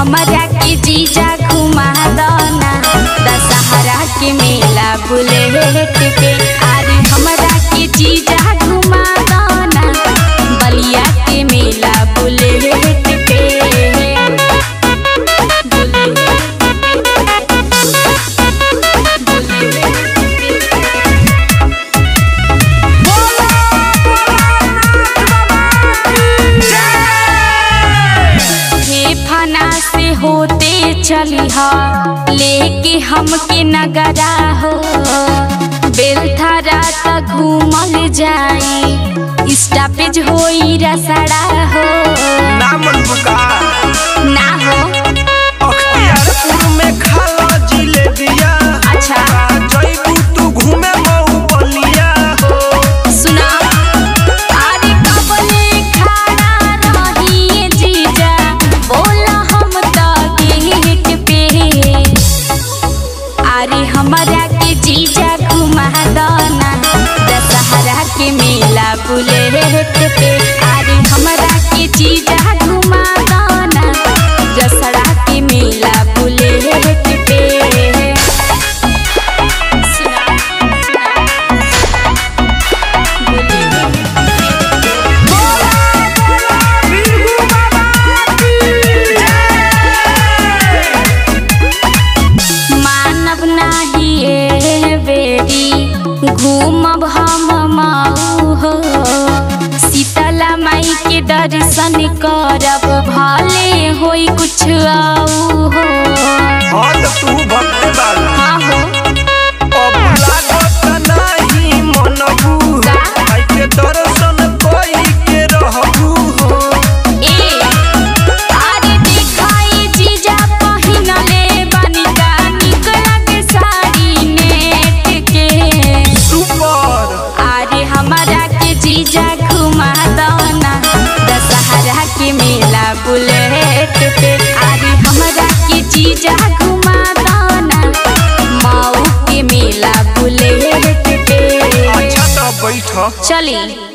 हमरा के जीजा घुमा दना दशहरा के मेला बुलेट पे अरे हमरा के जीजा घुमा दना बलिया के मेला बुलेट पे हे फना से होते चली हा लेके हमके नगरा हो बेलथरा तक घूमल जाई स्टॉपेज होई रसड़ा हो नामन बुका ना हो अख्तियारपुर में खाला जिलेबिया अच्छा जइबू तू घूमे मऊ बलिया हो सुना अरे कबले खड़ा रही जीजा बोला हम तो गेट पे अरे हमरा के जीजा घुमा दना दशहरा के मेला बुलेट पे अरे हमरा के जीजा घुमा दना दशहरा के मेला बुलेट पे सुना सुना मानव नाही ए बेरी घूमब हम माऊ हो शीतला माई के दर्शन करब भले होई कुछ आऊ हो हाँ तो तू भक्त बाला हाँ हो अब लागत नाही मनबू का? आई के दर्शन कोई के रहबू हो ए अरे दिखाई जीजा पहिनले बनिका निक लगे साड़ी नेट के सुपर अरे हमारा के जीजा घुमा दना दशहरा के मेला बुलेट पे अरे हमारा के जीजा घुमा दना मऊ के मेला बुलेट पे अच्छा तो बैठ चली